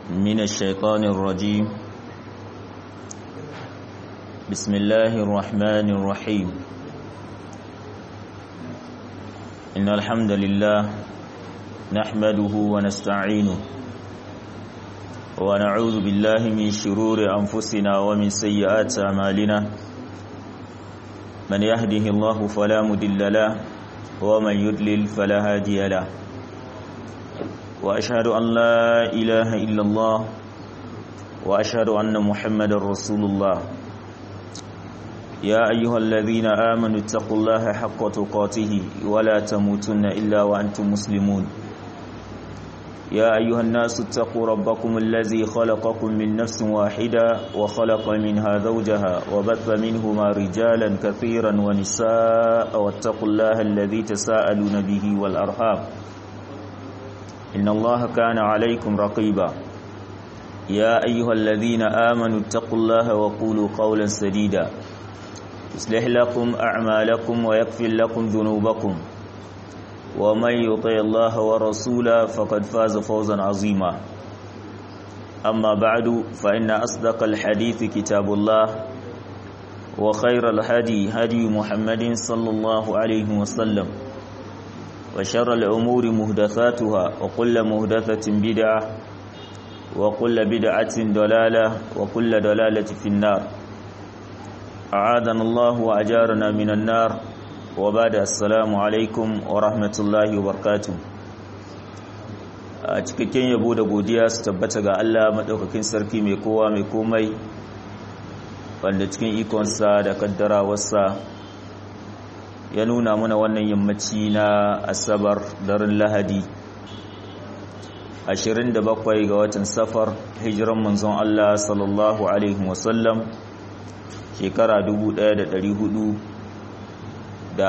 من الشيطان الرجيم بسم الله الرحمن الرحيم إن الحمد لله نحمده ونستعينه ونعوذ بالله من شرور أنفسنا ومن سيئات أعمالنا من يهده الله فلا مدل له ومن يدلل فلا هادي له وأشهد أن لا إله إلا الله وأشهد أن محمد رسول الله يا أيها الذين آمنوا اتقوا الله حق تقاته ولا تموتن إلا وأنتم مسلمون يا أيها الناس اتقوا ربكم الذي خلقكم من نفس واحدة وخلق منها زوجها وبث منهما رجالا كثيرا ونساء واتقوا الله الذي تساءلون به والأرحام إن الله كان عليكم رقيبا يا أيها الذين آمنوا اتقوا الله وقولوا قولا سديدا يصلح لكم أعمالكم ويغفر لكم ذنوبكم ومن يطع الله ورسوله فقد فاز فوزا عظيما أما بعد فإن أصدق الحديث كتاب الله وخير الهدي هدي محمد صلى الله عليه وسلم وشر الأمور مهدثاتها وكل مهدثة بدعة وكل بدعة دلالة وكل دلالة في النار أعاذنا الله وأجارنا من النار وبعد السلام عليكم ورحمة الله وبركاته a cikakken yabo da godiya su tabbata ga Allah maɗaukakin sarki mai kowa mai komai wanda cikin ikonsa da kaddarawarsa ya nuna mana wannan yammaci na asabar daren lahadi 27 ga watan safar hijiran manzon Allah sallallahu alaihi wasallam shekara 1444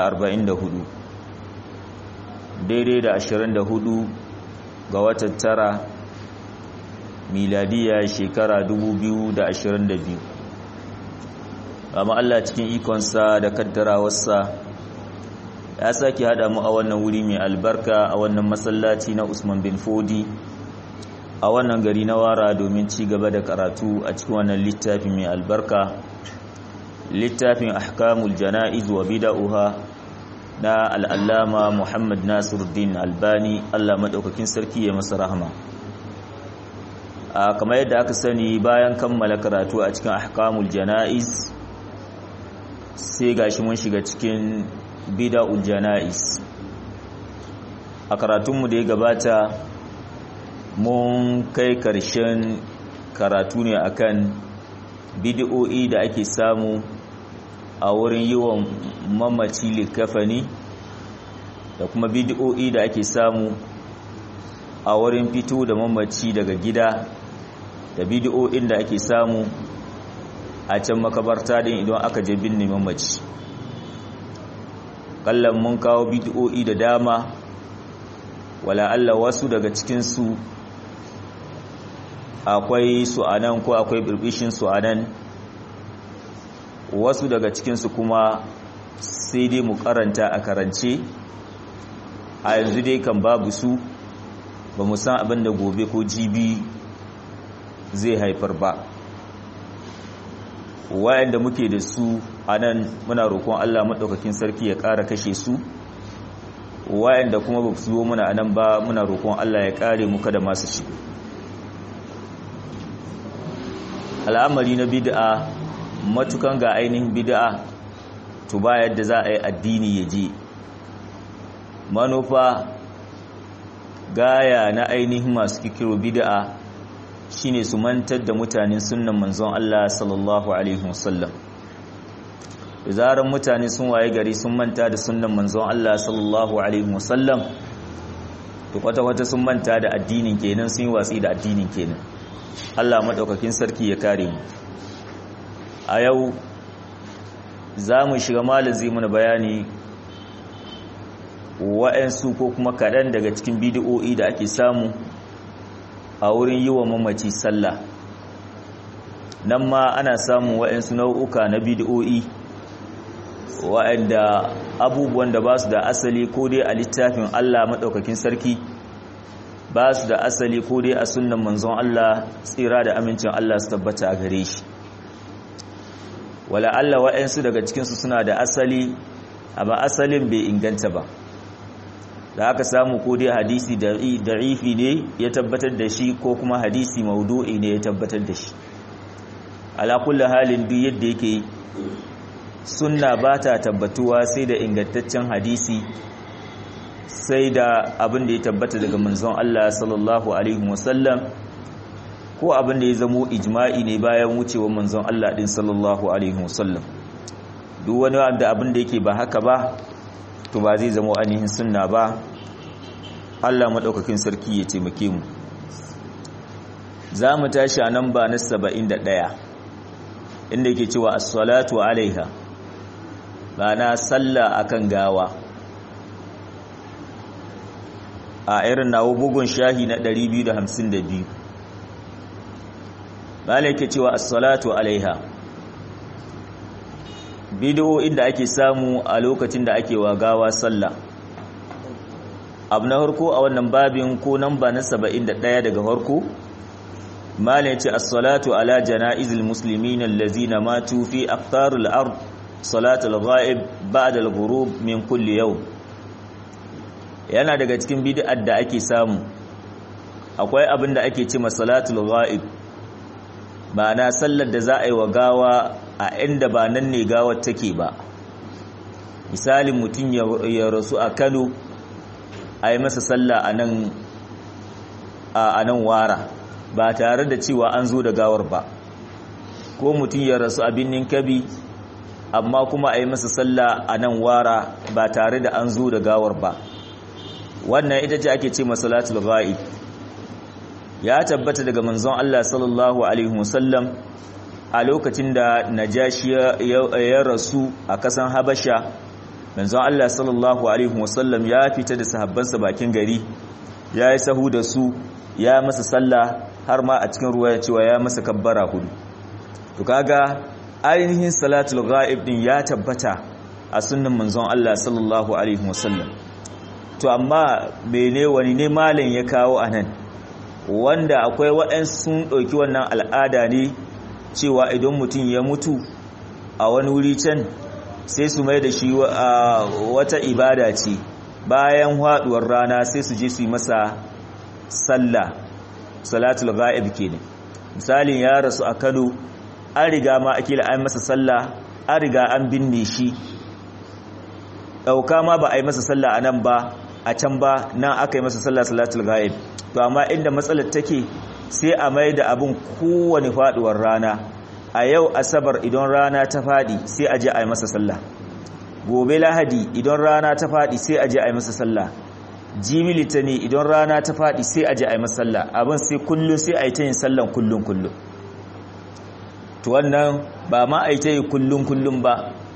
daidai da 24 ga watan tara miladiya shekara 2022 amma Allah cikin ikonsa da kaddarawarsa ya sake hada mu a wannan wuri mai albarka a wannan masallaci na Usman bin Fodi a wannan gari na wara domin ci gaba da karatu a cikin wannan littafi mai albarka littafin ahkamul jana'iz wa bid'uha na al'allama Muhammad Nasiruddin Albani Allah madaukakin sarki ya masa rahama a kamar yadda aka sani bayan kammala karatu a cikin ahkamul jana'iz sai gashi mun shiga cikin bida'ul jana'is a karatunmu da ya gabata mun kai karshen karatu ne akan bid'o'i da ake samu a wurin yi wa mamaci likafani da kuma bid'o'i da ake samu a wurin fito da mamaci daga gida da bid'o'in da ake samu a can makabarta din idan aka je binne mamaci kallon mun kawo bid'o'i da dama wala Allah wasu daga cikinsu akwai su anan ko akwai birbishin su anan wasu daga cikinsu kuma sai dai mu karanta a karance a yanzu dai kan babu su ba mu san abin da gobe ko jibi zai haifar ba wayanda muke da su a nan muna roƙon Allah maɗaukakin sarki ya ƙara kashe su wayanda kuma ba su zo muna a nan ba muna roƙon Allah ya ƙare muka da masu shi al'amari na bid'a matukan ga ainihin bid'a to ba yadda za a yi addini ya je manufa gaya na ainihin masu kikiro bid'a shine su mantar da mutanen sunnan manzon Allah sallallahu alaihi wasallam da zaran mutane sun waye gari sun manta da sunnan manzon Allah sallallahu alaihi wasallam to kwata-kwata sun manta da addinin kenan sun yi watsi da addinin kenan Allah madaukakin sarki ya kare mu a yau za mu shiga malin zai mana bayani wa'ansu ko kuma kaɗan daga cikin bidiyo'i da ake samu a wurin yi wa mamaci sallah nan ma ana samun wa'ansu nau'uka na bidiyo'i wa'anda abubuwan da ba su da asali ko dai a littafin Allah maɗaukakin sarki ba su da asali ko dai a sunnan manzon Allah tsira da amincin Allah su tabbata a gare shi wala Allah wa'ansu daga cikinsu suna da asali amma asalin bai inganta ba da aka samu ko dai hadisi da'ifi ne ya tabbatar da shi ko kuma hadisi maudu'i ne ya tabbatar da shi ala kulli halin duk yadda yake sunna ba ta tabbatuwa sai da ingantaccen hadisi sai da abin da ya tabbata daga manzon Allah sallallahu alaihi wasallam ko abin da ya zamo ijma'i ne bayan wucewar manzon Allah din sallallahu alaihi wasallam duk wani wanda abin da yake ba haka ba to ba zai zamo ainihin sunna ba Allah madaukakin sarki ya taimake mu za mu tashi a nan ba na 71 inda yake cewa as-salatu alaiha ba na sallah akan gawa a irin nawo bugun shahi na 252 bala yake cewa as-salatu alaiha bidiyo inda ake samu a lokacin da ake wagawa sallah abu na harko a wannan babin ko namba na 71 daga harko mala yace as-salatu ala janaizil muslimin allazina matu fi aqtaril ard salatul ghaib ba'da al-ghurub min kulli yawm yana daga cikin bid'ar da ake samu akwai abin da ake cewa salatul ghaib ma'ana sallar da za a yi wa gawa a inda ba nan ne gawar take ba misalin mutum ya rasu a Kano a yi masa sallah a nan a nan wara ba tare da cewa an zo da gawar ba ko mutum ya rasu a binnin kabi amma kuma a yi masa sallah a nan wara ba tare da an zo da gawar ba wannan ita ce ake ce masalatul ghaib ya tabbata daga manzon Allah sallallahu alaihi wasallam a lokacin da najashi ya rasu a kasan habasha manzon Allah sallallahu alaihi wasallam ya fita da sahabbansa bakin gari ya yi sahu da su ya masa sallah har ma a cikin ruwa ya cewa ya masa kabbara hudu to kaga ainihin salatul ghaib din ya tabbata a sunnan manzon Allah sallallahu alaihi wasallam to amma mene wani ne malam ya kawo anan wanda akwai waɗansu sun ɗauki wannan al'ada ne cewa idan mutum ya mutu a wani wuri can sai su mai da shi wata ibada ce bayan haɗuwar rana sai su je su yi masa sallah salatul ghaib kenan misalin ya rasu a Kano an riga ma akila an masa sallah an riga an binne shi dauka ma ba a yi masa sallah anan ba a can ba nan aka yi masa sallah salatul ghaib to amma inda matsalar take sai a mai da abin kowane faduwar rana a yau asabar idan rana ta fadi sai a je a yi masa sallah gobe lahadi idan rana ta fadi sai a je a yi masa sallah jimi litani idan rana ta fadi sai a je a yi masa sallah abin sai kullum sai a yi ta yin sallan kullum kullum to wannan ba ma a yi ta yi kullum kullum ba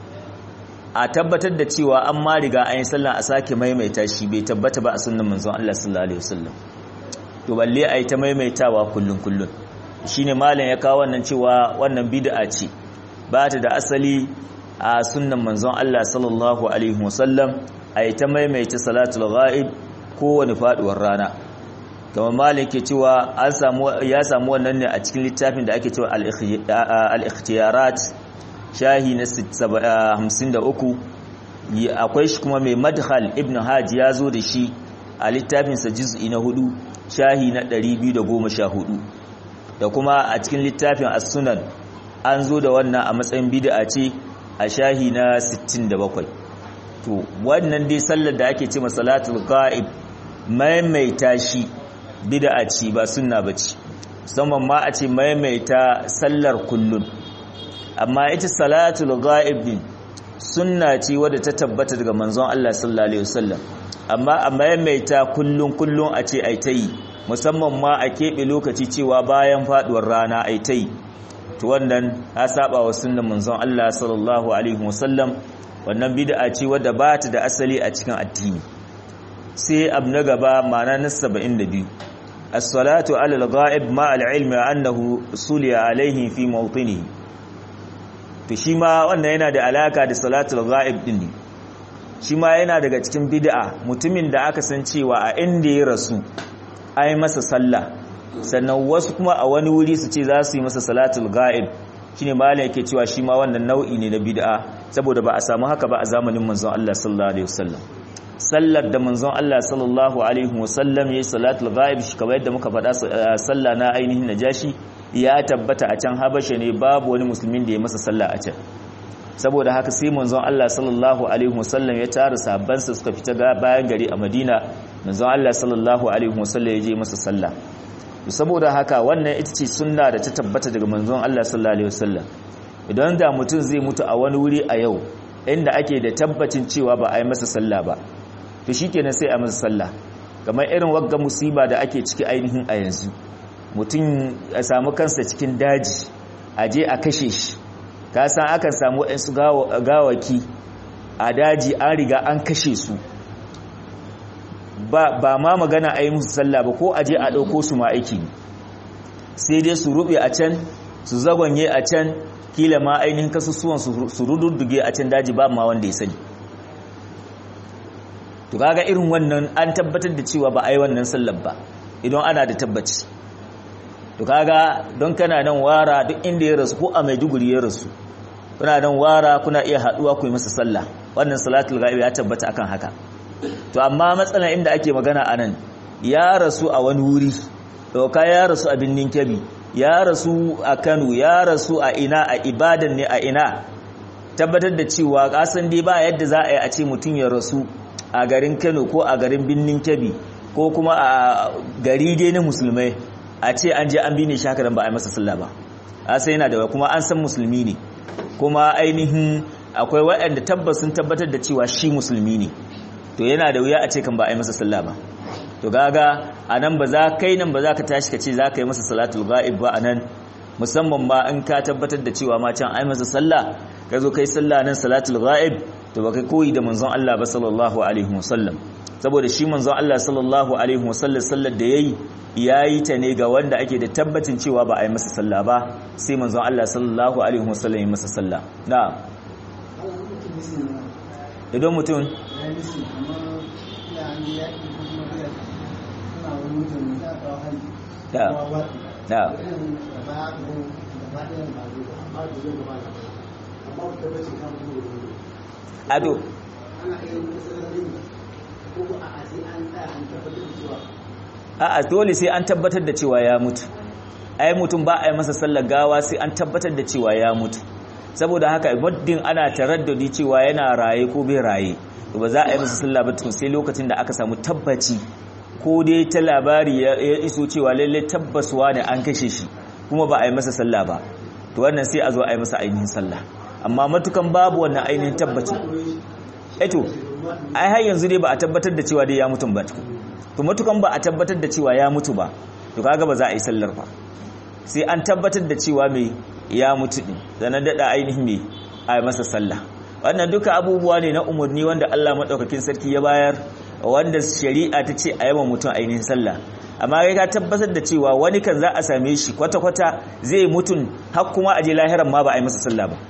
a tabbatar da cewa an ma riga an yi sallah a sake maimaita shi bai tabbata ba a sunnan manzon Allah sallallahu alaihi wasallam to balle a yi ta maimaitawa kullum kullum shine malam ya kawo wannan cewa wannan bid'a ce ba ta da asali a sunnan manzon Allah sallallahu alaihi wasallam a yi ta maimaita salatul ghaib kowane faduwar rana kamar malam ke cewa an samu ya samu wannan ne a cikin littafin da ake cewa al-ikhtiyarat shahi na 53 akwai shi kuma mai madhal ibn hajj ya zo da shi a littafinsa juz'i na hudu shahi na 214 da kuma a cikin littafin as-sunan an zo da wannan a matsayin bid'a ce a shahi na 67 to wannan dai sallar da ake ce masalatul ghaib maimaita shi bid'a ce ba sunna bace musamman ma a ce maimaita sallar kullun amma ita salatul ghaib din sunna ce wadda ta tabbata daga manzon Allah sallallahu alaihi wasallam amma a maimaita kullun kullun a ce ai tayi musamman ma a keɓe lokaci cewa bayan faduwar rana ai tayi to wannan ya saba wa sunnan manzon Allah sallallahu alaihi wasallam wannan bid'a ce wadda ba ta da asali a cikin addini sai abu na gaba ma'ana na 72 as-salatu ala al-ghaib ma al-ilmi annahu suliya alaihi fi mawtinihi to shi ma wannan yana da alaka da salatul ghaib din ne shi ma yana daga cikin bid'a mutumin da aka san cewa a inda ya rasu ai masa sallah sannan wasu kuma a wani wuri su ce za su yi masa salatul ga'ib shine malam yake cewa shi ma wannan nau'i ne na bid'a saboda ba a samu haka ba a zamanin manzon Allah sallallahu alaihi wasallam sallar da manzon Allah sallallahu alaihi wasallam yayi salatul ghaib shi kamar yadda muka faɗa sallah na ainihin najashi ya tabbata a can habasha ne babu wani musulmin da ya masa sallah a can saboda haka sai manzon Allah sallallahu alaihi wasallam ya tara sahabbansa suka fita bayan gari a Madina manzon Allah sallallahu alaihi wasallam ya je masa sallah saboda haka wannan ita ce sunna da ta tabbata daga manzon Allah sallallahu alaihi wasallam idan da mutum zai mutu a wani wuri a yau inda ake da tabbacin cewa ba a yi masa sallah ba to shikenan sai a masa sallah kamar irin wagga musiba da ake ciki ainihin a yanzu mutum ya samu kansa cikin daji a je a kashe shi ka san akan samu waɗansu gawaki a daji an riga an kashe su ba ma magana a yi musu sallah ba ko a je a ɗauko su ma aiki sai dai su rube a can su zagonye a can kila ma ainihin kasusuwan su rududduge a can daji ba ma wanda ya sani to kaga irin wannan an tabbatar da cewa ba a yi wannan sallar ba idan ana da tabbaci to kaga don kana nan wara duk inda ya rasu ko a maiduguri ya rasu kuna nan wara kuna iya haduwa ku yi masa sallah wannan salatul ghaib ya tabbata akan haka to amma matsalar inda ake magana anan ya rasu a wani wuri doka ya rasu a binnin kebi ya rasu a Kano ya rasu a ina a ibadan ne a ina tabbatar da cewa kasan dai ba yadda za a yi a ce mutum ya rasu a garin Kano ko a garin binnin kebi ko kuma a gari dai na musulmai a ce an je an bi ne shakaran ba a yi masa sallah ba a sai yana da kuma an san musulmi ne kuma ainihin akwai waɗanda tabbas sun tabbatar da cewa shi musulmi ne to yana da wuya a ce kan ba a yi masa sallah ba to gaga a nan ba za kai nan ba za ka tashi ka ce za ka yi masa salatul ga'ib ba a nan musamman ba in ka tabbatar da cewa ma can ai masa sallah ka zo kai sallah nan salatul ga'ib to ba kai koyi da manzon Allah ba sallallahu alaihi wasallam saboda shi manzon Allah sallallahu alaihi wasallam sallar da yayi yayi ta ne ga wanda ake da tabbacin cewa ba a yi masa sallah ba sai manzon Allah sallallahu alaihi wasallam ya masa sallah na'am idan mutum da da ado a'a dole sai an tabbatar da cewa ya mutu ai mutum ba a yi masa sallar gawa sai an tabbatar da cewa ya mutu saboda haka muddin ana taraddadi cewa yana raye ko bai raye to ba za a yi masa sallah ba tun sai lokacin da aka samu tabbaci ko dai ta labari ya iso cewa lalle tabbaswa ne an kashe shi kuma ba a yi masa sallah ba to wannan sai a zo a yi masa ainihin sallah amma matukan babu wannan ainihin tabbaci eto ai har yanzu dai ba a tabbatar da cewa dai ya mutum ba to matukan ba a tabbatar da cewa ya mutu ba to kaga ba za a yi sallar ba sai an tabbatar da cewa mai ya mutu din zanen daɗa ainihin mai a masa sallah wannan duka abubuwa ne na umarni wanda Allah maɗaukakin sarki ya bayar wanda shari'a ta ce a yawan mutum ainihin sallah amma kai ka tabbatar da cewa wani kan za a same shi kwata-kwata zai mutun har kuma a je lahiran ma ba a yi masa sallah ba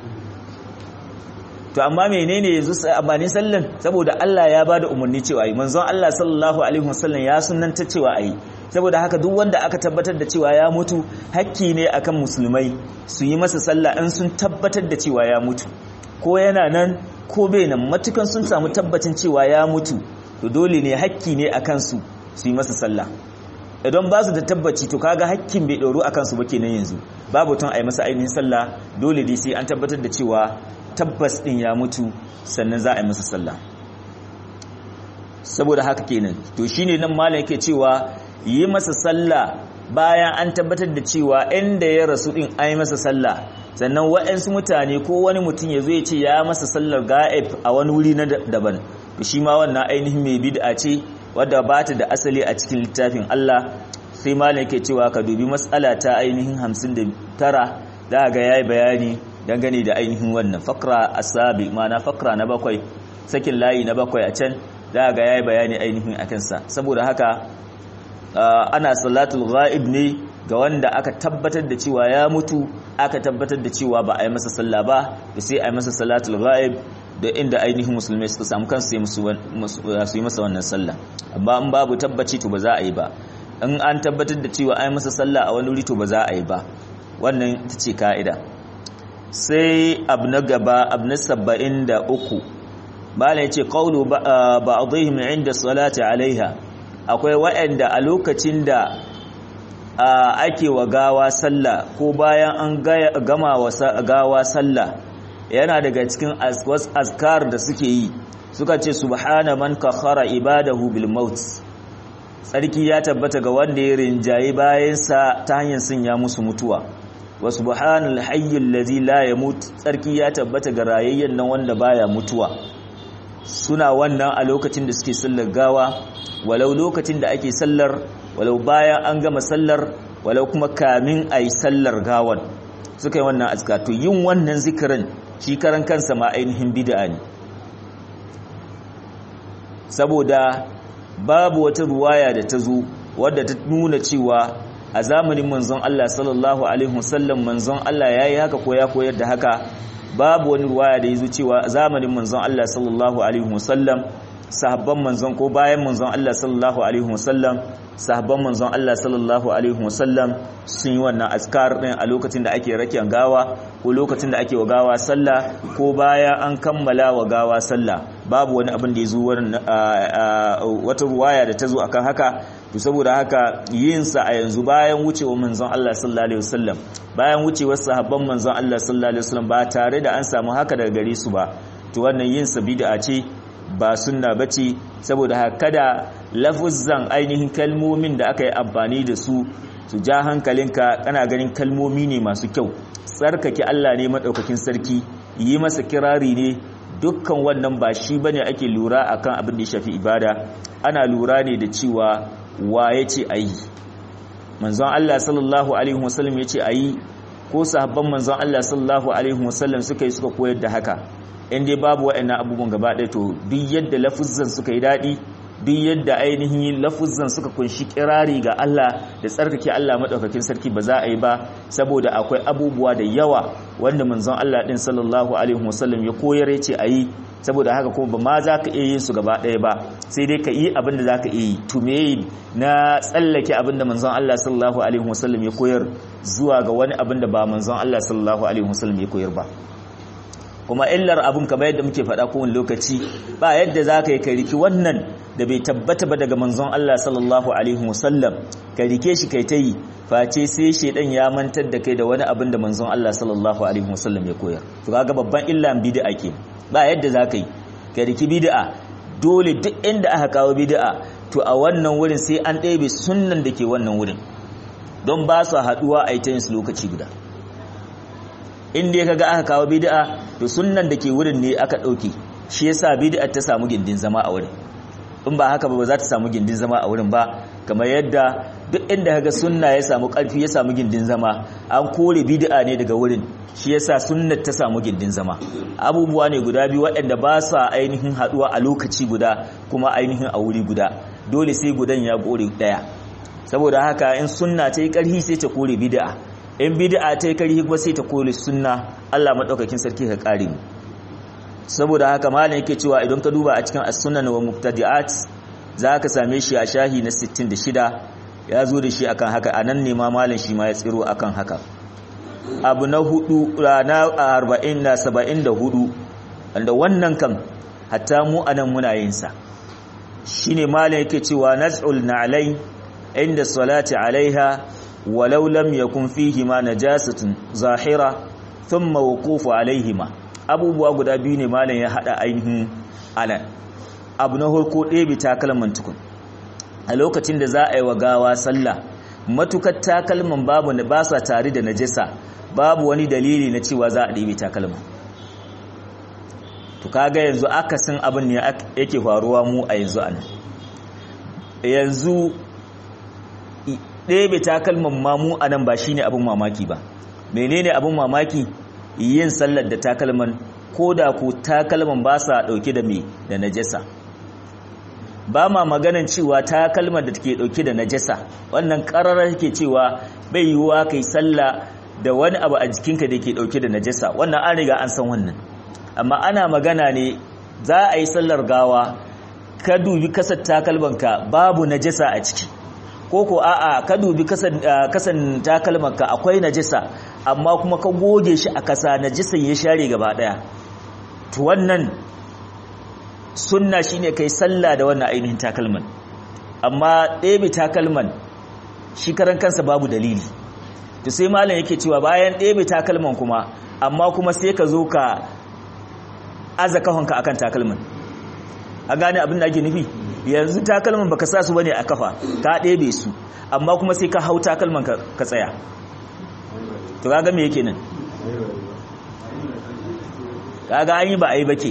to amma menene yanzu amfanin sallan saboda Allah ya bada umarni cewa yi manzon Allah sallallahu alaihi wasallam ya sunnanta cewa ayi saboda haka duk wanda aka tabbatar da cewa ya mutu hakki ne akan musulmai su yi masa sallah in sun tabbatar da cewa ya mutu ko yana nan ko bai nan matukan sun samu tabbacin cewa ya mutu to dole ne hakki ne akan su su yi masa sallah idan ba su da tabbaci to kaga hakkin bai ɗoro akan su ba kenan yanzu babu tun a yi masa ainihin sallah dole dai sai an tabbatar da cewa tabbas din ya mutu sannan za a yi masa sallah saboda haka kenan to shine nan malam yake cewa yi masa sallah bayan an tabbatar da cewa inda ya rasu din ai masa sallah sannan waɗansu mutane ko wani mutum ya zo ya ce ya masa sallar ga'ib a wani wuri na daban to shi ma wannan ainihin mai bid'a ce wadda ba ta da asali a cikin littafin Allah sai malam yake cewa ka dubi matsala ta ainihin 59 za ga yayi bayani dangane da ainihin wannan fakra asabi ma'ana fakra na bakwai sakin layi na bakwai a can za ga yayi bayani ainihin akan sa saboda haka ana salatul ghaib ne ga wanda aka tabbatar da cewa ya mutu aka tabbatar da cewa ba a yi masa sallah ba da sai a yi masa salatul ghaib da inda ainihin musulmai suka samu kansu su yi masa wannan sallah amma in babu tabbaci to ba za a yi ba in an tabbatar da cewa ai masa sallah a wani wuri to ba za a yi ba wannan ita ce ka'ida sai abu na gaba abu na saba'in da uku bala ya ce ƙaunu ba a zuhim inda salati alaiha akwai waɗanda a lokacin da ake wa gawa sallah ko bayan an gama wa gawa sallah yana daga cikin azkar da suke yi suka ce subhana man kakhara ibadahu bil maut tsarki ya tabbata ga wanda ya rinjaye bayansa ta hanyar sanya musu mutuwa wa subhanal hayyul ladzi la yamut tsarki ya tabbata ga rayayyen nan wanda baya mutuwa suna wannan a lokacin da suke sallar gawa walau lokacin da ake sallar walau bayan an gama sallar walau kuma kamin a yi sallar gawan suka yi wannan azka to yin wannan zikirin shi karan kansa ma ainihin bid'a ne saboda babu wata ruwaya da ta zo wadda ta nuna cewa a zamanin manzon Allah sallallahu alaihi wasallam manzon Allah yayi haka ko ya koyar da haka babu wani ruwaya da yazo cewa a zamanin manzon Allah sallallahu alaihi wasallam sahabban manzon ko bayan manzon Allah sallallahu alaihi wasallam sahabban manzon Allah sallallahu alaihi wasallam sun yi wannan askar din a lokacin da ake rakiyan gawa ko lokacin da ake wa gawa sallah ko bayan an kammala wa gawa sallah babu wani abin da ya zo wata ruwaya da ta zo akan haka to saboda haka yin sa a yanzu bayan wucewa manzon Allah sallallahu alaihi wasallam bayan wucewar sahabban manzon Allah sallallahu alaihi wasallam ba tare da an samu haka daga gare su ba to wannan yin sa bid'a ce ba sunna bace saboda haka da lafuzzan ainihin kalmomin da aka yi amfani da su su ja hankalinka kana ganin kalmomi ne masu kyau tsarkake Allah ne madaukakin sarki yi masa kirari ne dukkan wannan ba shi bane ake lura akan abin da ya shafi ibada ana lura ne da cewa wa yace ayi manzon Allah sallallahu alaihi wasallam yace ayi ko sahabban manzon Allah sallallahu alaihi wasallam suka yi suka koyar da haka in dai babu waɗannan abubuwan gaba ɗaya to duk yadda lafuzzan suka yi daɗi duk yadda ainihin lafuzzan suka kunshi kirari ga Allah da tsarkake Allah madaukakin sarki ba za a yi ba saboda akwai abubuwa da yawa wanda manzon Allah din sallallahu alaihi wasallam ya koyar yace ayi saboda haka kuma ba ma za ka iya yin su gaba ɗaya ba sai dai ka yi abin da za ka iya yi to me na tsallake abin da manzon Allah sallallahu alaihi wasallam ya koyar zuwa ga wani abin da ba manzon Allah sallallahu alaihi wasallam ya koyar ba kuma illar abun kamar yadda muke faɗa kowane lokaci ba yadda za ka yi ka riki wannan da bai tabbata ba daga manzon Allah sallallahu alaihi wasallam ka rike shi kai ta yi face sai shedan ya mantar da kai da wani abin da manzon Allah sallallahu alaihi wasallam ya koyar to kaga babban illan bid'a ke ba yadda za ka yi ka riki bid'a dole duk inda aka kawo bid'a to a wannan wurin sai an ɗebe sunnan da ke wannan wurin don ba su haɗuwa a yi ta yin su lokaci guda in dai kaga aka kawo bid'a to sunnan da ke wurin ne aka dauke shi yasa bid'a ta samu gindin zama a wurin in ba haka ba za ta samu gindin zama a wurin ba kamar yadda duk inda kaga sunna ya samu karfi ya samu gindin zama an kore bid'a ne daga wurin shi yasa sunnat ta samu gindin zama abubuwa ne guda biyu waɗanda ba sa ainihin haduwa a lokaci guda kuma ainihin a wuri guda dole sai gudan ya kore daya saboda haka in sunna ta yi karfi sai ta kore bid'a in bid'a ta yi karhi kuma sai ta kore sunna Allah madaukakin sarki ka kare mu saboda haka malam yake cewa idan ka duba a cikin as-sunan wa mubtadi'at zaka same shi a shahi na 66 ya zo da shi akan haka anan ne ma malam shi ma ya tsiro akan haka abu na hudu na 40 na 74 wanda wannan kan hatta mu anan muna yin sa shine malam yake cewa naz'ul na'lai inda salati alaiha ولو لم يكن فيهما نجاسة ظاهرة ثم وقوف عليهما abubuwa guda biyu ne malam ya hada ainihin anan abu na harko ɗebe takalman tukun a lokacin da za a yi wa gawa sallah matukar takalman babu na ba sa tare da najasa babu wani dalili na cewa za a ɗebe takalman to kaga yanzu akasin abin ne yake faruwa mu a yanzu anan yanzu ɗebe takalman mamu a nan ba shi ne abin mamaki ba menene abin mamaki yin sallar da takalman ko da ku takalman ba sa ɗauke da mai da najasa ba ma maganan cewa takalman da take ɗauke da najasa wannan ƙararar ke cewa bai yiwuwa kai sallah da wani abu a jikinka da ke ɗauke da najasa wannan an riga an san wannan amma ana magana ne za a yi sallar gawa ka dubi kasar takalmanka babu najasa a ciki ko ko a'a ka dubi kasan kasan takalmanka akwai najisa amma kuma ka goge shi a kasa najisan ya share gaba daya to wannan sunna shine kai sallah da wannan ainihin takalman amma ɗebe takalman shi karan kansa babu dalili to sai malam yake cewa bayan ɗebe takalman kuma amma kuma sai ka zo ka aza kahonka akan takalman a gane abin da ake nufi yanzu takalman baka sa su bane a kafa ka ɗebe su amma kuma sai ka hau takalman ka tsaya to kaga me yake nan kaga an yi ba a yi ba ke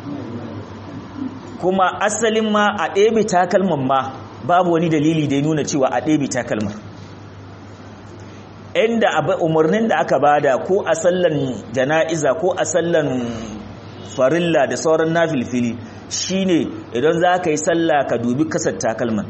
kuma asalin ma a ɗebe takalman ma babu wani dalili da ya nuna cewa a ɗebe takalman inda umarnin da aka bada ko a sallan jana'iza ko a sallan farilla da sauran nafilfili shine idan za ka yi sallah ka dubi kasar takalman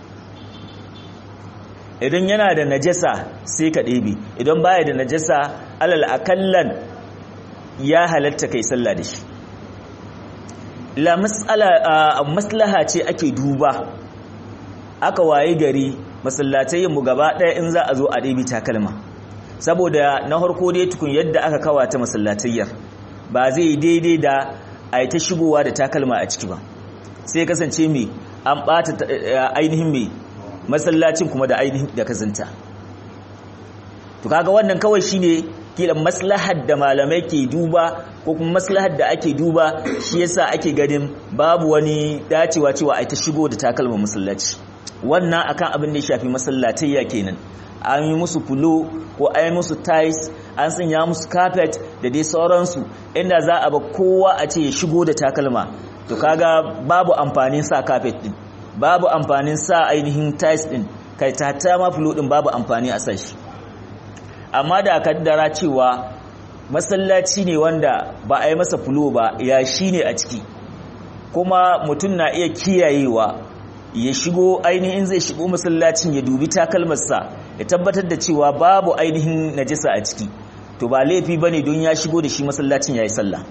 idan yana da najasa sai ka ɗebe idan baya da najasa alal akallan ya halatta kai sallah da shi la maslaha ce ake duba aka waye gari masallatai mu gaba ɗaya in za a zo a ɗebi takalma saboda na harko dai tukun yadda aka kawata masallatayyar ba zai yi daidai da a yi ta shigowa da takalma a ciki ba sai kasance mai an ɓata ainihin mai masallacin kuma da ainihin da kazanta to kaga wannan kawai shine kila maslahar da malamai ke duba ko kuma maslahar da ake duba shi yasa ake ganin babu wani dacewa cewa a ta shigo da takalma masallaci wannan akan abin da ya shafi masallatayya kenan an yi musu fulo ko an yi musu tiles an sanya musu carpet da dai sauransu inda za a ba kowa a ce ya shigo da takalma to kaga babu amfanin sa carpet din babu amfanin sa ainihin tiles din kai ta ma fulo din babu amfani a sashi amma da kaddara cewa masallaci ne wanda ba a yi masa fulo ba ya shi ne a ciki kuma mutum na iya kiyayewa ya shigo ainihin zai shigo masallacin ya dubi takalmarsa ya tabbatar da cewa babu ainihin najisa a ciki to ba laifi ba ne don ya shigo da shi masallacin ya yi sallah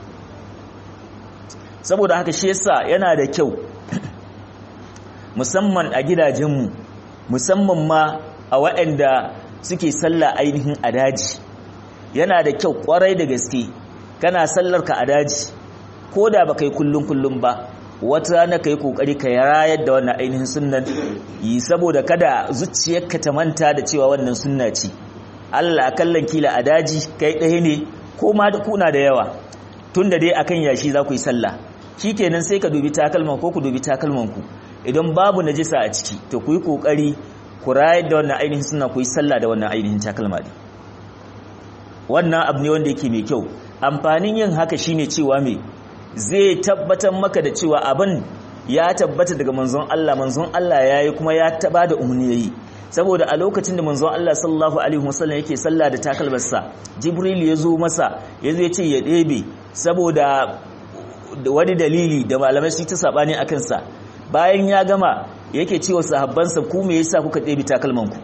saboda haka shi yasa yana da kyau musamman a gidajenmu musamman ma a waɗanda suke sallah ainihin a daji yana da kyau kwarai da gaske kana sallar ka a daji ko da ba kai kullum kullum ba wata rana kai kokari ka rayar da wannan ainihin sunnan yi saboda kada zuciyarka ta manta da cewa wannan sunna ce Allah kallon kila a daji kai ɗaya ne ko ma da kuna da yawa tunda dai akan yashi za ku yi sallah shikenan sai ka dubi takalman ko ku dubi takalman ku idan babu najisa a ciki to ku yi kokari ku rayar da wannan ainihin suna ku yi sallah da wannan ainihin takalma ne wannan abu ne wanda yake mai kyau amfanin yin haka shine cewa me zai tabbatar maka da cewa abin ya tabbata daga manzon Allah manzon Allah yayi kuma ya taba da umarni yayi saboda a lokacin da manzon Allah sallallahu alaihi wasallam yake sallah da takalmarsa Jibril ya zo masa ya zo ya ce ya ɗebe saboda wani dalili da malamai su ta sabani akan sa bayan ya gama yake cewa sahabbansa ku me yasa kuka ɗebi takalmanku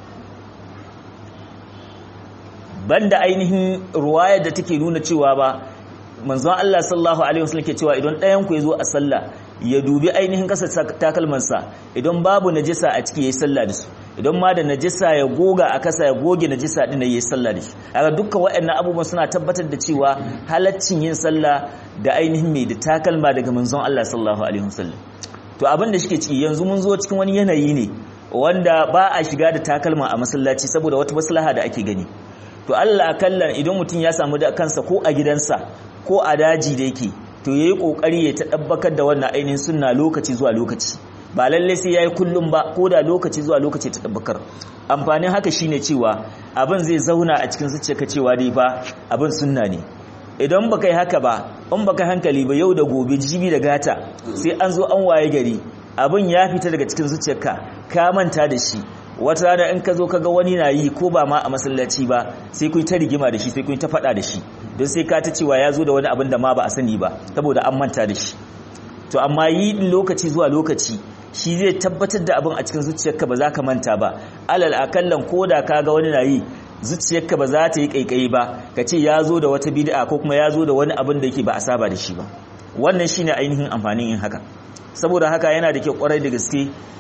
banda ainihin ruwayar da take nuna cewa ba manzon Allah sallallahu alaihi wasallam ke cewa idan ɗayan ku yazo a sallah ya dubi ainihin kasa takalmansa idan babu najisa a ciki yayi sallah da su idan ma da najisa ya goga a kasa ya goge najisa din yayi sallah da shi kaga dukkan waɗannan abubuwan suna tabbatar da cewa halaccin yin sallah da ainihin mai da takalma daga manzon Allah sallallahu alaihi wasallam to abin da shike ciki yanzu mun zo cikin wani yanayi ne wanda ba a shiga da takalma a masallaci saboda wata maslaha da ake gani to Allah kallan idan mutum ya samu da kansa ko a gidansa ko a daji da yake to yayi kokari ya tabbakar da wannan ainihin sunna lokaci zuwa lokaci ba lalle sai yayi kullum ba ko da lokaci zuwa lokaci ta tabbakar amfanin haka shine cewa abin zai zauna a cikin zuciyarka cewa dai fa abin sunna ne idan baka yi haka ba in baka hankali ba yau da gobe jibi da gata sai an zo an waye gari abin ya fita daga cikin zuciyarka ka manta da shi wata rana in ka zo ka ga wani na yi ko ba ma a masallaci ba sai kun ta rigima da shi sai kun ta faɗa da shi don sai ka ta cewa ya zo da wani abin da ma ba a sani ba saboda an manta da shi to amma yi lokaci zuwa lokaci shi zai tabbatar da abin a cikin zuciyarka ba za ka manta ba alal akallan ko da ka ga wani na yi zuciyarka ba za ta yi kaikayi ba ka ce ya zo da wata bid'a ko kuma ya zo da wani abin da yake ba a saba da shi ba wannan shine ainihin amfanin yin haka saboda haka yana da kyau kwarai da gaske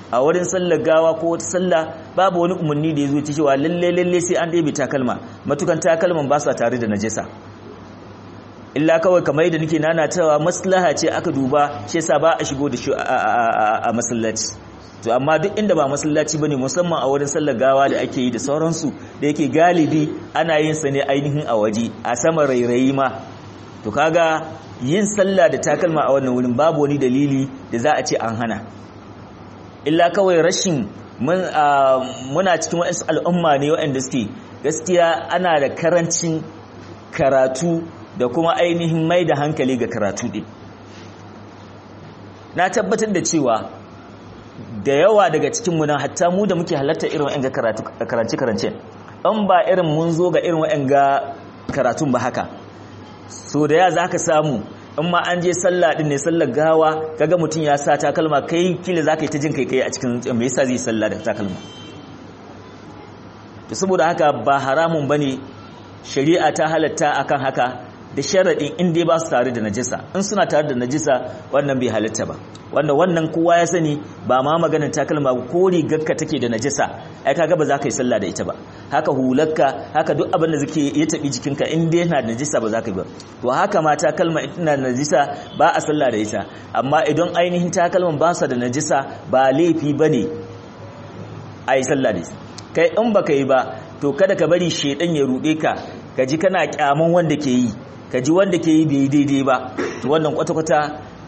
a wurin sallar gawa ko wata sallah babu wani umarni da ya zo cewa lalle lalle sai an ɗebe takalma matukan takalman ba sa tare da najasa illa kawai kamar yadda nake nana cewa maslaha ce aka duba shi yasa ba a shigo da shi a masallaci to amma duk inda ba masallaci bane musamman a wurin sallar gawa da ake yi da sauransu da yake galibi ana yin sa ne ainihin a waje a sama rairayi ma to kaga yin sallah da takalma a wannan wurin babu wani dalili da za a ce an hana illa kawai rashin muna cikin waɗansu al'umma ne waɗanda suke gaskiya ana da karancin karatu da kuma ainihin mai da hankali ga karatu ɗin na tabbatar da cewa da yawa daga cikinmu nan hatta mu da muke halarta irin wa'yan karance-karance an ba irin mun zo ga irin wa'yan ga karatun ba haka so da ya za ka samu in ma an je sallah din ne sallar gawa kaga mutum ya sa takalma kai kila za ka yi ta jin kai kai a cikin me yasa zai sallah da takalma to saboda haka ba haramun bane shari'a ta halatta akan haka da sharaɗin in dai ba su tare da najisa in suna tare da najisa wannan bai halatta ba wanda wannan kowa ya sani ba ma maganin takalma ko rigarka take da najisa ai kaga ba za ka yi sallah da ita ba haka hularka haka duk abin da zake ya tabi jikinka in dai yana da najisa ba za ka yi ba to haka ma takalma ina da najisa ba a sallah da ita amma idan ainihin takalman ba su da najisa ba laifi bane a yi sallah da ita kai in baka yi ba to kada ka bari shedan ya rude ka ka ji kana kyaman wanda ke yi ka ji wanda ke yi bai daidai ba to wannan kwata-kwata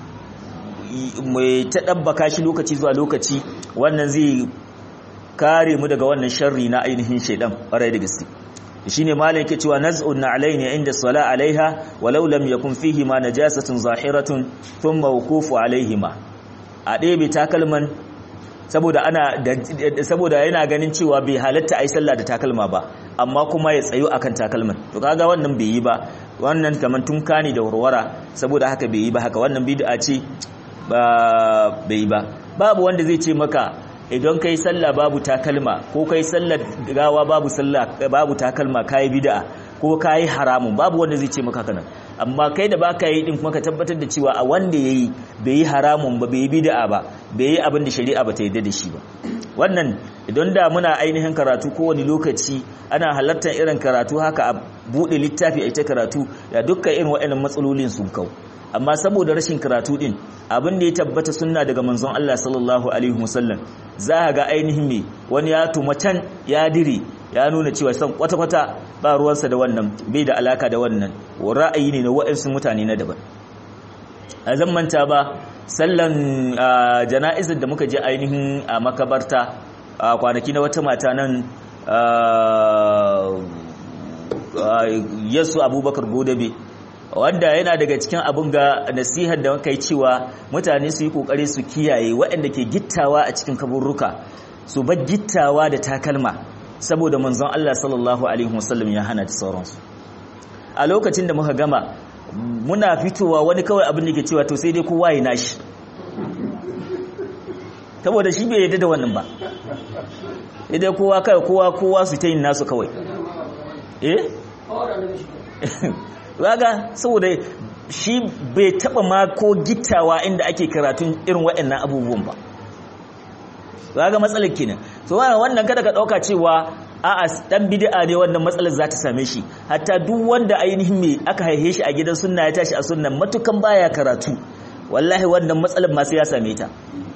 mai ta ɗabbaka shi lokaci zuwa lokaci wannan zai kare mu daga wannan sharri na ainihin shaidan ƙwarai da gaske shi ne malai ke cewa naz'un na alaini inda sala alaiha walau lam yakun fihi ma najasatun zahiratun thumma wuqufu alaihima a ɗebe takalman saboda ana saboda yana ganin cewa bai halatta ai sallah da takalma ba amma kuma ya tsayo akan takalman to kaga wannan bai yi ba wannan kaman tunka ne da warwara saboda haka bai yi ba haka wannan bid'a ce ba bai yi ba babu wanda zai ce maka idan kai sallah babu takalma ko kai sallar gawa babu sallah babu takalma kai bid'a ko kai haramun babu wanda zai ce maka kana amma kai da baka yi din kuma ka tabbatar da cewa a wanda yayi bai yi haramun ba bai yi bid'a ba bai yi abin da shari'a ba ta yarda da shi ba wannan idan da muna ainihin karatu kowane lokaci ana halartar irin karatu haka a bude littafi a ita karatu da dukkan irin waɗannan matsalolin sun kau amma saboda rashin karatu din abin da ya tabbata sunna daga manzon Allah sallallahu alaihi wasallam za ga ainihin me wani ya tuma can ya dire ya nuna cewa san kwata-kwata ba ruwansa da wannan bai da alaka da wannan ra'ayi ne na waɗansu mutane na daban a zan manta ba sallan jana'izar da muka je ainihin a makabarta a kwanaki na wata mata nan yasu abubakar godabe wanda yana daga cikin abin ga nasihar da muka yi cewa mutane su yi kokari su kiyaye waɗanda ke gittawa a cikin kaburruka su bar gittawa da takalma saboda manzon Allah sallallahu alaihi wasallam ya hana da sauransu a lokacin da muka gama muna fitowa wani kawai abin da ke cewa to sai dai kowa ya nashi saboda shi bai yadda da wannan ba idan kowa kai kowa kowa su ta yin nasu kawai eh raga saboda shi bai taba ma ko gittawa inda ake karatun irin waɗannan abubuwan ba raga matsalar kenan so wannan kada ka dauka cewa a'a dan bid'a ne wannan matsalar za ta same shi hatta duk wanda ainihin me aka haife shi a gidan sunna ya tashi a sunnan matukan baya karatu wallahi wannan matsalar ma sai ya same ta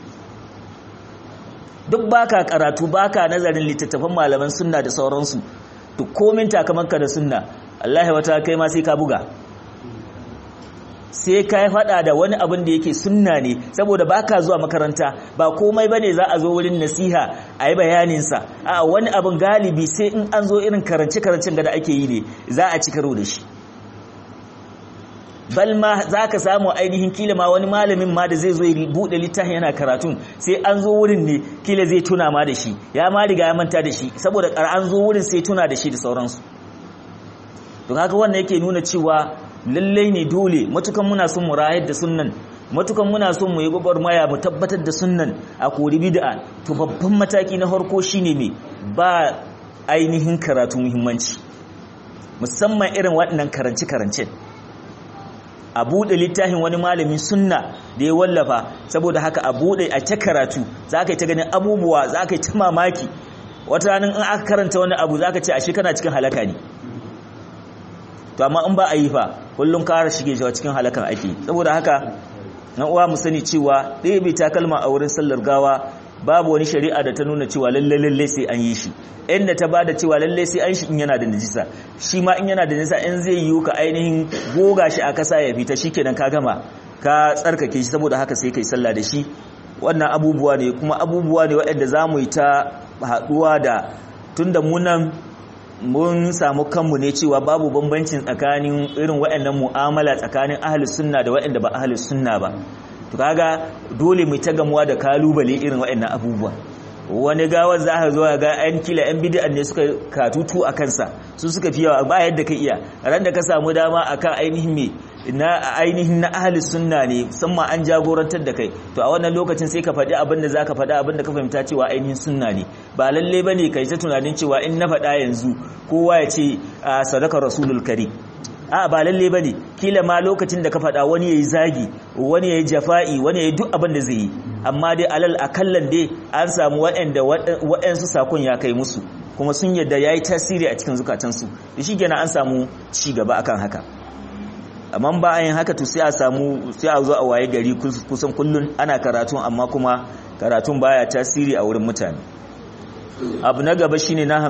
duk baka karatu baka nazarin littattafan malaman sunna da sauransu duk komin takamanka da sunna wallahi wata kai ma sai ka buga sai ka faɗa da wani abin da yake sunna ne saboda baka zuwa makaranta ba komai bane za a zo wurin nasiha a yi bayaninsa a wani abin galibi sai in an zo irin karance-karancen da ake yi ne za a ci karo da shi bal ma za ka samu ainihin kila ma wani malamin ma da zai zo ya buɗe littafin yana karatun sai an zo wurin ne kila zai tuna ma da shi ya ma riga ya manta da shi saboda an zo wurin sai tuna da shi da sauransu don haka wannan yake nuna cewa lallai ne dole matukan muna son mu rayar da sunnan matukan muna son mu yi gwagwarmaya mu tabbatar da sunnan a kori bid'a to babban mataki na farko shine me ba ainihin karatu muhimmanci musamman irin waɗannan karance karance a buɗe littafin wani malamin sunna da ya wallafa saboda haka a buɗe a ta karatu za ka yi ta ganin abubuwa za ka yi ta mamaki wata ranar in aka karanta wani abu za ka ce ashe kana cikin halaka ne to amma in ba a yi fa kullum kara shige shi cikin halakan ake saboda haka na uwa mu sani cewa ɗaya bai takalma a wurin sallar gawa babu wani shari'a da ta nuna cewa lalle lalle sai an yi shi inda ta bada cewa lalle sai an shi in yana da najisa shi ma in yana da najisa in zai yi ka ainihin goga shi a kasa ya fita shikenan ka gama ka tsarkake shi saboda haka sai kai sallah da shi wannan abubuwa ne kuma abubuwa ne waɗanda za mu yi ta haɗuwa da tunda munan mun samu kanmu ne cewa babu bambancin tsakanin irin waɗannan mu'amala tsakanin ahlus sunna da waɗanda ba ahlus sunna ba to kaga dole mu ta gamuwa da kalubale irin waɗannan abubuwa wani gawar za a zo ga yan kila yan bid'an ne suka katutu a kansa su suka fi yawa ba yadda ka iya ran da ka samu dama akan ainihin me na ainihin na ahli sunna ne musamman an jagorantar da kai to a wannan lokacin sai ka faɗi abin da zaka faɗa abin da ka fahimta cewa ainihin sunna ne ba lalle bane kai ta tunanin cewa in na faɗa yanzu kowa ya ce sadaka rasulul karim a ba lalle bane kila ma lokacin da ka faɗa wani yayi zagi wani yayi jafa'i wani yayi duk abin da zai yi amma dai alal akallan dai an samu waɗanda waɗansu sakon ya kai musu kuma sun yadda yayi tasiri a cikin zukatansu da shi kenan an samu ci gaba akan haka amma ba a yin haka to sai a samu sai a zo a waye gari kusan kullun ana karatun amma kuma karatun baya tasiri a wurin mutane abu na gaba shine na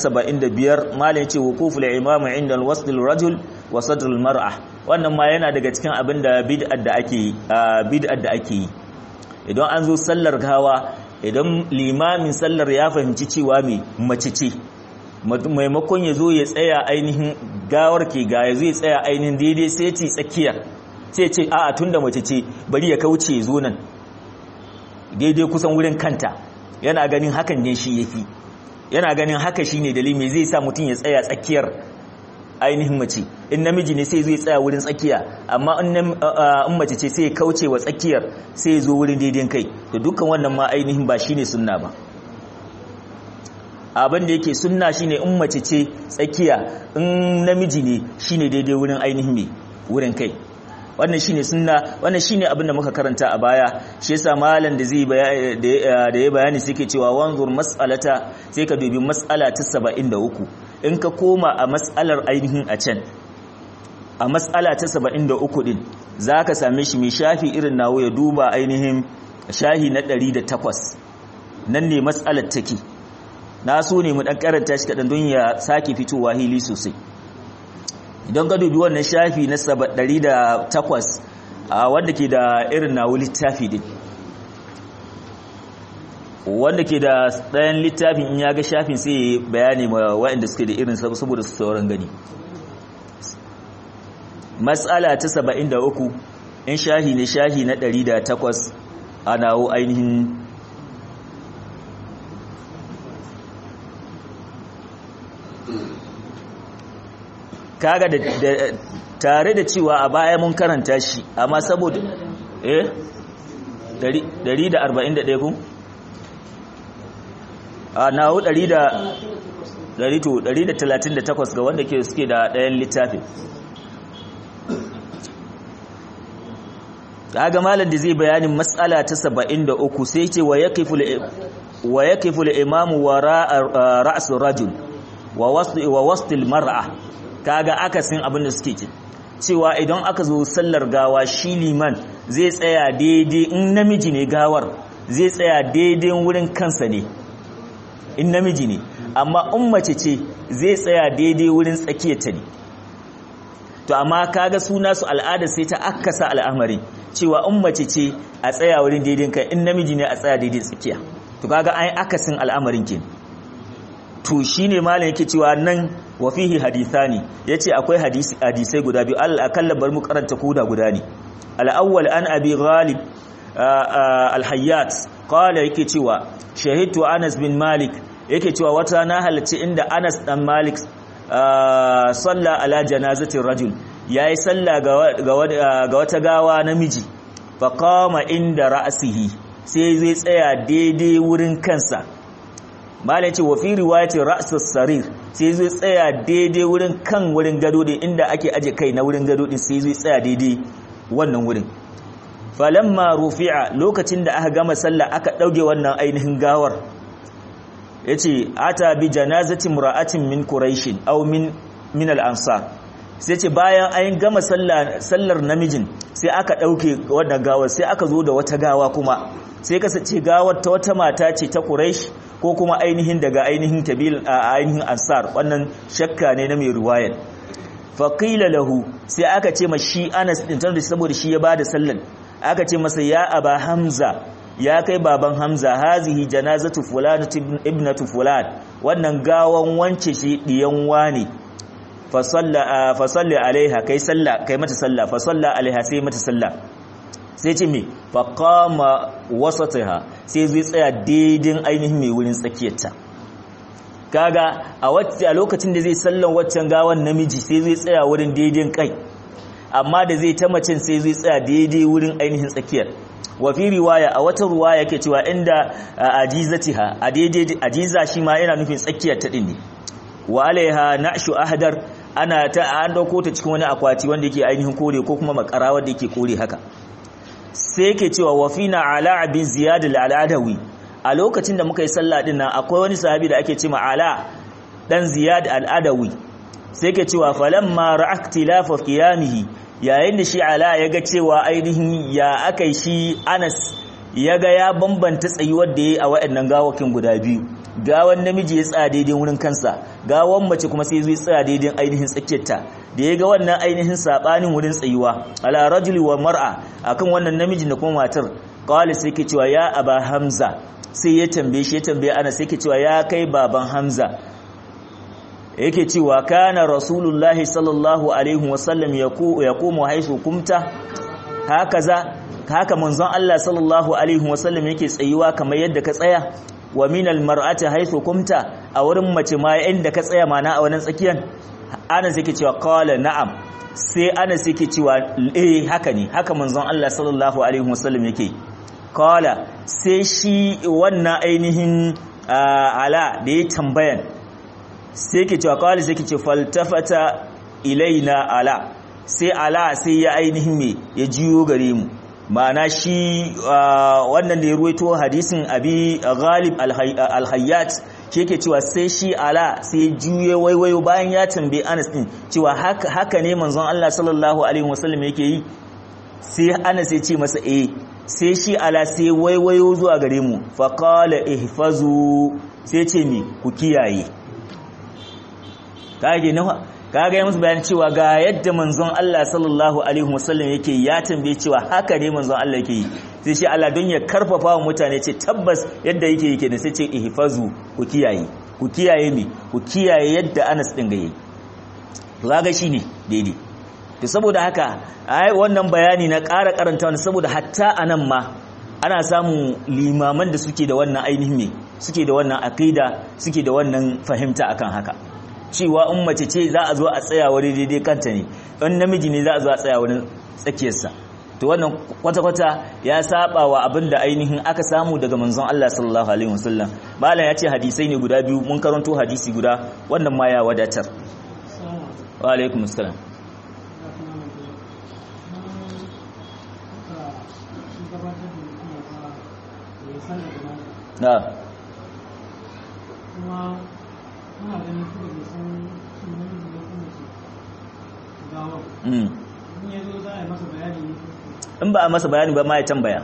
75 malam yace wuquful imam inda al-wasl al-rajul wa sadr al-mar'a wannan ma yana daga cikin abin da bid'ar da ake bid'ar da ake yi idan an zo sallar gawa idan limamin sallar ya fahimci cewa me mace ce maimakon ya zo ya tsaya ainihin gawar ke ga ya zo ya tsaya ainihin daidai sai ce tsakiya sai ce a'a tunda mace ce bari ya kauce zo nan daidai kusan wurin kanta yana ganin hakan ne shi yafi yana ganin haka shine dalili zai sa mutum ya tsaya tsakiyar ainihin mace in namiji ne sai zai tsaya wurin tsakiya amma in mace ce sai ya kauce wa tsakiyar sai ya zo wurin daidai kai to dukkan wannan ma ainihin ba shine sunna ba abin da yake sunna shine in mace ce tsakiya in namiji ne shine daidai wurin ainihin me wurin kai wannan shine sunna wannan shine abin da muka karanta a baya shi yasa malam da zai da ya bayani sai ke cewa wanzur mas'alata sai ka dubi mas'ala ta 73 in ka koma a mas'alar ainihin a can a mas'ala ta 73 din zaka same shi mai shafi irin nawo ya duba ainihin shahi na 108 nan ne mas'alar take na so ne mu dan karanta shi kadan don ya sake fitowa hili sosai idan ka dubi wannan shafi na 108 a wanda ke da irin nawo littafi din wanda ke da ɗayan littafin in ya ga shafin sai bayani ma waɗanda suke da irin saboda su sauran gani matsala ta 73 in shahi ne shahi na 108 a nawo ainihin kaga da tare da cewa a baya mun karanta shi amma saboda eh 141 ku a nawo 138 ga wanda ke suke da ɗayan littafin kaga malam da zai bayanin matsala ta 73 sai ce wa yaqifu wa yaqifu al-imamu wara ra's rajul wa wasl wa wasl mar'a kaga akasin abin da suke ce cewa idan aka zo sallar gawa shi liman zai tsaya daidai in namiji ne gawar zai tsaya daidai wurin kansa ne in namiji ne amma in mace ce zai tsaya daidai wurin tsakiyarta ne to amma kaga suna su al'ada sai ta akasa al'amari cewa in mace ce a tsaya wurin daidai kai in namiji ne a tsaya daidai tsakiya to kaga an akasin al'amarin ke to shine malam yake cewa nan wa fihi hadithani yace akwai hadisi hadisai guda biyu al akalla bar mu karanta koda guda ne al awwal an abi ghalib al hayyat qala yake cewa shahidtu anas bin malik yake cewa wata na halarci inda anas dan malik salla ala janazatin rajul yayi salla ga wata gawa namiji fa qama inda ra'sihi sai zai tsaya daidai wurin kansa malai ce wa fi riwayati ra'sus sarir sai zai tsaya daidai wurin kan wurin gado din inda ake aje kai na wurin gado din sai zai tsaya daidai wannan wurin falamma rufi'a lokacin da aka gama sallah aka dauke wannan ainihin gawar yace ata bi janazati mura'atin min quraish aw min min al-ansar sai ce bayan an gama sallar namijin sai aka dauke wannan gawar sai aka zo da wata gawa kuma sai kasance gawar ta wata mata ce ta quraish ko kuma ainihin daga ainihin tabil ainihin ansar wannan shakka ne na mai riwayar faqila lahu sai aka ce ma shi Anas din tunda saboda shi ya bada sallan aka ce masa ya aba hamza ya kai baban hamza hazihi janazatu fulan ibnatu fulan wannan gawan wance shi diyan wani fa salla fa salli alaiha kai salla kai mata salla fa salla alaiha sai mata salla sai ce me fa qama wasataha sai zai tsaya daidin ainihin mai wurin tsakiyarta kaga a wacce a lokacin da zai sallan waccan gawan namiji sai zai tsaya wurin daidin kai amma da zai ta macen sai zai tsaya daidai wurin ainihin tsakiyar wa fi riwaya a wata riwaya yake cewa inda ajizatiha a daidai ajiza shi ma yana nufin tsakiyar ta din ne wa alaiha na'shu ahdar ana ta an dauko ta cikin wani akwati wanda yake ainihin kore ko kuma makara wanda yake kore haka sai yake cewa wa fina ala bin ziyad al-adawi a lokacin da muka yi sallah din nan akwai wani sahabi da ake cewa ala dan ziyad al-adawi sai yake cewa falamma ra'aktilafa qiyamihi yayin da shi ala ya ga cewa ainihin ya akai shi Anas ya ga ya bambanta tsayuwar da yayi a waɗannan gawakin guda biyu gawan namiji ya tsaya daidai wurin kansa gawan mace kuma sai zai tsaya daidai ainihin tsakiyarta da ya ga wannan ainihin sabanin wurin tsayuwa ala rajuli wa mar'a akan wannan namiji da kuma matar qala sai ke cewa ya aba hamza sai ya tambaye shi ya tambaye ana sai ke cewa ya kai baban hamza yake cewa kana rasulullahi sallallahu alaihi wasallam yaqumu haisu kumta hakaza haka manzon Allah sallallahu alaihi wasallam yake tsayuwa kamar yadda ka tsaya wa minal mar'ati haisu kumta a wurin mace ma inda ka tsaya mana a wannan tsakiyan ana sai ke cewa qala na'am sai ana sai ke cewa eh haka ne haka manzon Allah sallallahu alaihi wasallam yake qala sai shi wannan ainihin ala da ya tambayan sai ke cewa kawai sai ke ce faltafata ilaina ala sai ala sai ya ainihin me ya jiyo gare mu ma'ana shi wannan da ya ruwaito hadisin abi ghalib alhayyat shi yake cewa sai shi ala sai ya juye waiwayo bayan ya tambaye anas din cewa haka ne manzon Allah sallallahu alaihi wasallam yake yi sai anas ya ce masa eh sai shi ala sai waiwayo zuwa gare mu faqala ihfazu sai ce ni ku kiyaye kage nawa kaga ya musu bayan cewa ga yadda manzon Allah sallallahu alaihi wasallam yake ya tambaye cewa haka ne manzon Allah yake yi sai shi Allah don ya karfafa wa mutane ce tabbas yadda yake yake ne sai ce ihfazu ku kiyaye ku kiyaye mi ku kiyaye yadda Anas din ga yi to kaga shine daidai to saboda haka ai wannan bayani na ƙara karanta wannan saboda hatta anan ma ana samun limaman da suke da wannan ainihin me suke da wannan aqida suke da wannan fahimta akan haka cewa in mace ce za a zo a tsaya wani daidai kanta ne in namiji ne za a zo a tsaya wani tsakiyarsa to wannan kwata-kwata ya saba wa abin da ainihin aka samu daga manzon Allah sallallahu alaihi wasallam malam ya ce hadisai ne guda biyu mun karanto hadisi guda wannan ma ya wadatar wa alaikum assalam na muna ganin su da san shi namiji ne kuma ce gawan mm in ya zo za a yi masa bayani ne in ba a masa bayani ba ma ya tambaya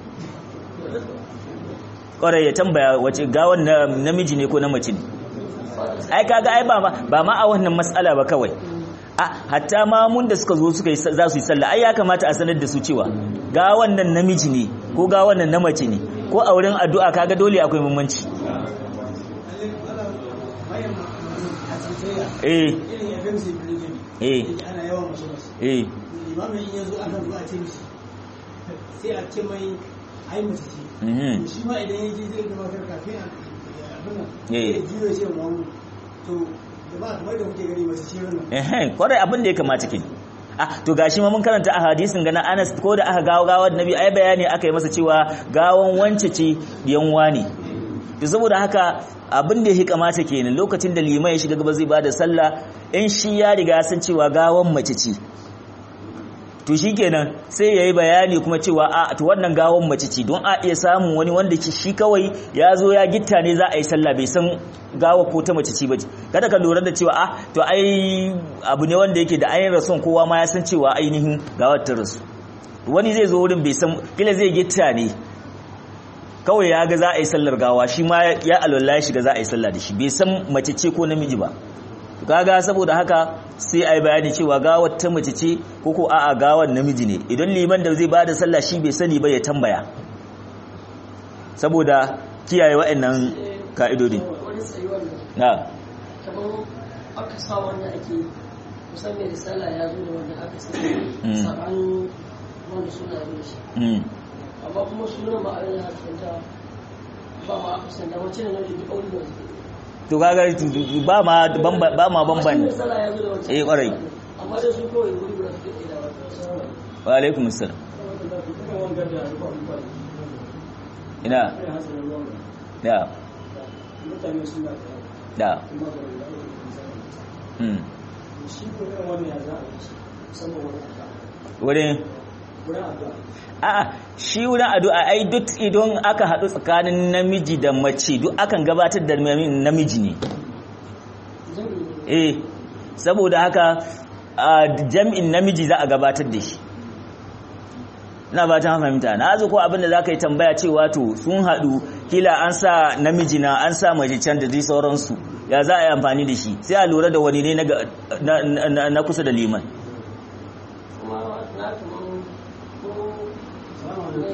ƙwarai ya tambaya wace gawan na namiji ne ko na mace ne ai kaga ai ba ma ba ma a wannan matsala ba kawai a hatta ma mun da suka zo suka yi za su yi sallah ai ya kamata a sanar da su cewa gawan nan namiji ne ko gawan nan na mace ne ko a wurin addu'a kaga dole akwai bambanci eh irin ya gamsu da ne eh ana yawan masu masu eh limamin in ya zo ana zuwa a ce mishi sai a ce mai ai mace ce mhm shi ma idan ya je zai gabatar kafin a abin nan Eh. ya jiyo ya ce wa mu to da ba kamar da kuke gani mace ce wannan eh kwarai abin da ya kamata ke ah to gashi ma mun karanta a hadisin gana Anas ko da aka gawo gawar Nabi ai bayani aka yi masa cewa gawan wance ce diyan wani to saboda haka abin da ya kamata kenan lokacin da liman ya shiga gaba zai bada sallah in shi ya riga san cewa gawan mace ce to shikenan sai yayi bayani kuma cewa a to wannan gawan mace ce don a iya samun wani wanda shi kawai ya zo ya gitta ne za a yi sallah bai san gawa ko ta mace ce bace kada ka lura da cewa a to ai abu ne wanda yake da ayin rason kowa ma ya san cewa ainihin gawar ta rasu wani zai zo wurin bai san kila zai gitta ne kawai ya ga za a yi sallar gawa shi ma ya alwala ya shiga za a yi sallah da shi bai san mace ce ko namiji ba kaga saboda haka sai a yi bayani cewa gawar ta mace ce ko ko a'a gawar namiji ne idan liman da zai ba da sallah shi bai sani ba ya tambaya saboda kiyaye wa'annan ka'idodin wani tsayuwar nan na kamar aka sa wanda ake kusan mai risala ya zo da wanda aka sa Mm. sabanin wanda suna yin shi mm. amma kuma sunan ba a yin hakanta ba ma aka sanda wacce ne nau'i duk aure da wasu to kaga ba ma bamba- ba ma bamban risala ya zo da wancan Eh, kwarai. amma dai su kawai wuri guda suke da wata wa alaikum assalam ina da mutane suna da kuma da wani mm. shi ko irin wannan ya za a yi shi saboda wani addu'a wurin wurin addu'a a'a shi wurin addu'a ai duk idan aka haɗu tsakanin namiji da mace duk akan gabatar da namiji ne eh saboda haka a jam'in namiji za a gabatar da shi ina ba ta fahimta na zo ko abinda za ka yi tambaya cewa to sun haɗu kila an sa namiji na an sa mace can da zai sauransu ya za a yi amfani da shi sai a lura da wani ne na ga- na- na- na kusa da liman kuma na kaman ko mai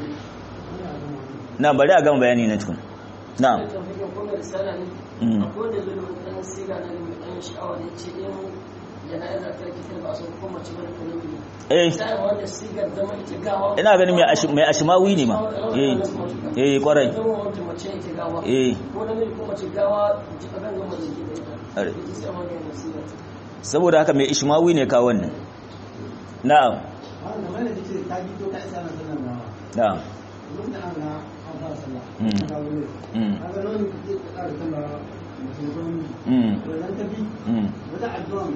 na bari a gama bayani na tukun na da tafiyan ko mai risala ne Mm. akwai wanda zai da ɗan siga na mai ɗan sha'awa da ce in jana'iza ta rikitar ba a san ko mace bane ko namiji eh sai wanda sigar zama ita gawa ina ganin mai ashi- mai ashimawi ne ma eh eh kwarai zama wanda mace ita gawa eh ko namiji ko mace gawa ji a ganga mace ke da ita Are. ita sai wanda yana sigar saboda haka mai ishmawi ne ka wannan na'am wannan wanda ce ta bi to ka isa na sallan ba na'am duk da an ga an fara sallah Mm. ka wuri mm kaga nan ke ƙara sallah mutum mm wannan ta bi mm wata addu'a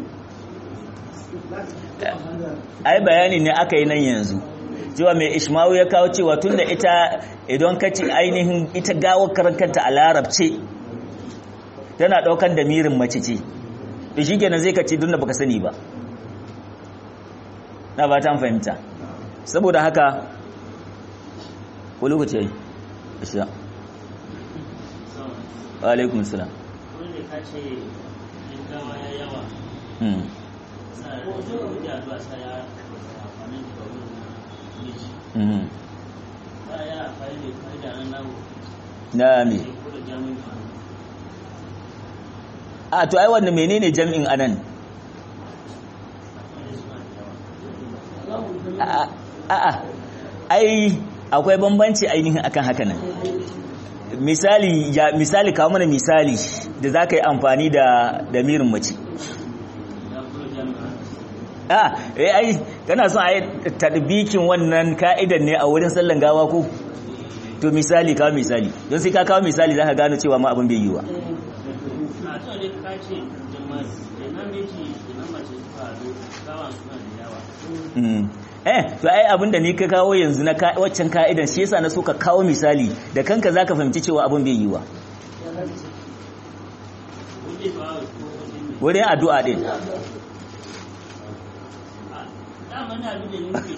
za ta ai bayani ne aka yi nan yanzu cewa mai ishmawi ya kawo cewa tunda ita idan ka ci ainihin ita gawar karankanta a larabce tana daukan da mirin mace ce to shi kenan zai ka ci tunda baka sani ba na ba ta fahimta saboda haka ko lokaci yayi isha wa alaikum salam wanda ka ce in gawa ya yawa mm sa da addu'a sa ya amfani da wurin miji mm ba ya amfani da fa'ida nan nawo na me ko da jami'in a to ai wannan menene jam'in anan a'a a'a ai akwai bambanci ainihin akan haka nan misali ya misali kawo mana misali da za ka yi amfani da da mirin mace ya kula jami'in a eh ai kana son ai tadbikin wannan ka'idan ne a wurin sallan gawa ko to misali kawo misali don sai ka kawo misali za ka gano cewa ma abin bai yiwa a to ne ka ce jama'a da namiji da na mace suka haɗu gawan suna da yawa Mm. eh to ai abin da ni ka kawo yanzu na ka- waccan ka'idan shi yasa na so ka kawo misali da kanka zaka fahimci cewa abin bai yiwa wanda ba ko wajen ne wurin addu'a din dama na abin da nufi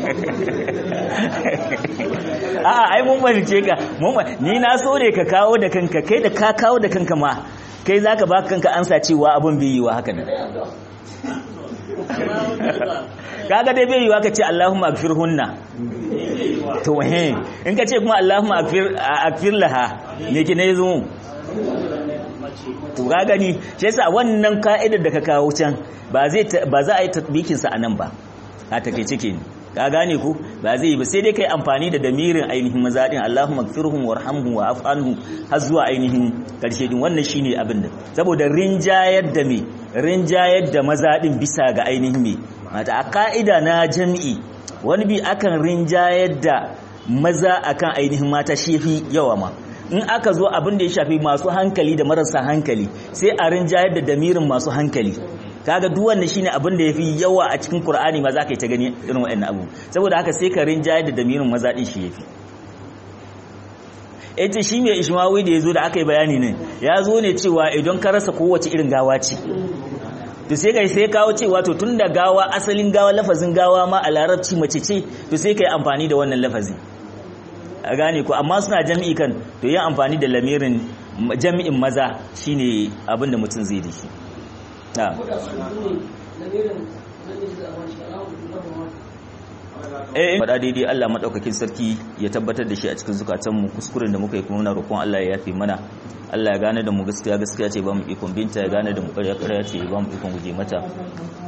a'a ai mun fahimce ka mun fa- ni na so ne ka kawo da kanka kai da ka kawo da kanka ma kai zaka ba kanka ansa cewa abin bai yiwa haka nan amma wanda ba kaga dai bai yiwa ka ce Allahumma agfirhunna to he in ka ce kuma Allahumma agfir agfir laha me ki ne zo mace to ka gani shi yasa wannan ka'idar da ka kawo can ba zai ta- ba za a yi tatbikin sa anan ba a take cike ne ka gane ku ba zai yi ba sai dai kai amfani da damirin ainihin mazadin Allahumma ighfirhum warhamhum wa af'anhum har zuwa ainihin karshe din wannan shine abin da saboda rinjayar da me rinjayar da mazadin bisa ga ainihin me mata a ka'ida na jami'i wani bi akan rinjayar da maza akan ainihin mata shi yafi yawa ma in aka zo abin da ya shafi masu hankali da marasa hankali sai a rinjayar da damirin masu hankali kaga duk wannan shine abin da yafi yawa a cikin Qur'ani ma zaka yi ta gani irin waɗannan abu saboda haka sai ka rinjayar da damirin maza din shi yafi yace shi mai ishmawi da yazo da aka yi bayani ne ya zo ne cewa idan ka rasa kowace irin gawa ce to sai kai sai kawo cewa to tunda gawa asalin gawa lafazin gawa ma a larabci mace ce to sai kai amfani da wannan lafazi a gane ko amma suna jami'i kan to yin amfani da lamirin jami'in maza shine abin da mutum zai da shi na ko da su ne lamirin namiji da wani shi alhamdulillah eh faɗa daidai Allah madaukakin sarki ya tabbatar da shi a cikin zukatanmu kuskuren da muka yi kuma muna roƙon Allah ya yafe mana Allah ya gane da mu gaskiya gaskiya ce ba mu ikon binta ya gane da mu ƙarya ƙarya ce ba mu ikon guje mata